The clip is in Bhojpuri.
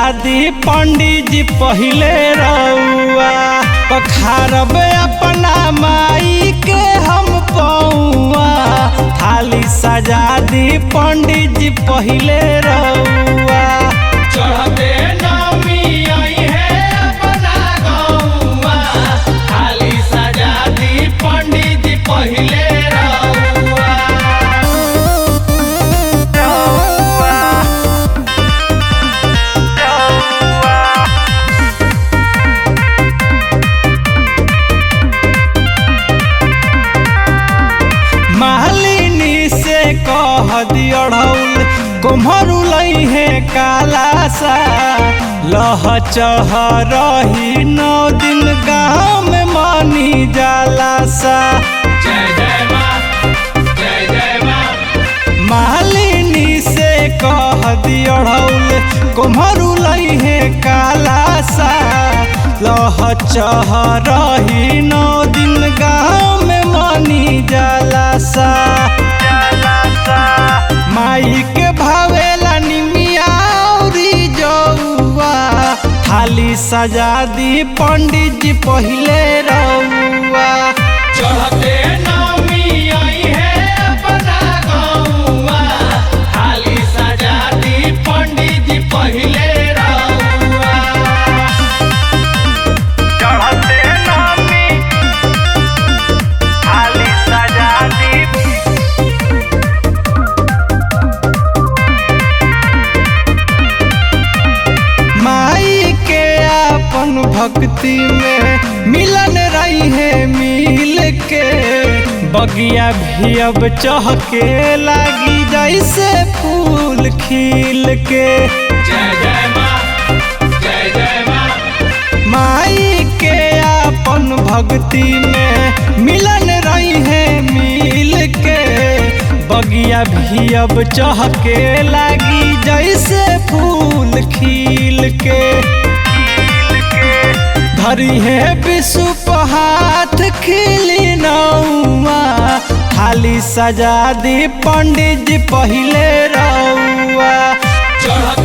दी पंडित जी पहिले रउआ पखारब अपना माई के हम पौआ थाली सजा दी पंडित जी पहिले रउआ चढ़ते नमी आई है अपना गौवा थाली सजा दी पंडित जी पहिले रउआ मालिनी से कह दियढ़ौल कुम्हरू लई है काला सा लह चह रही नौ दिन गाँव में मानी जाला सा जय जय माँ जय जय माँ मालिनी से कह दियढ़ौल कुम्हरू लई है काला सा लह चह रही नौ दिन गाँव में मानी जाला सा माई के भावेला निमिया औरी जौआ थाली सजा दी पंडित जी पहिले रउआ चढ़ते नमी आई है अपना गौवा थाली सजा दी पंडित जी पहिले रउआ चढ़ते नामी थाली सजा दी माई के अपन भक्ति में मिलन रही है मिल के बगिया भी अब चहके लागी जैसे फूल खिल के जय जय माँ जय जय माँ माई के अपन भक्ति में मिलन रही है मिल के बगिया भी अब चहके लागी जैसे फूल खिल के धरी है विश्व हाथ खिली नौआ थाली सजा दी पंडित जी पहिले रउआ चढ़ते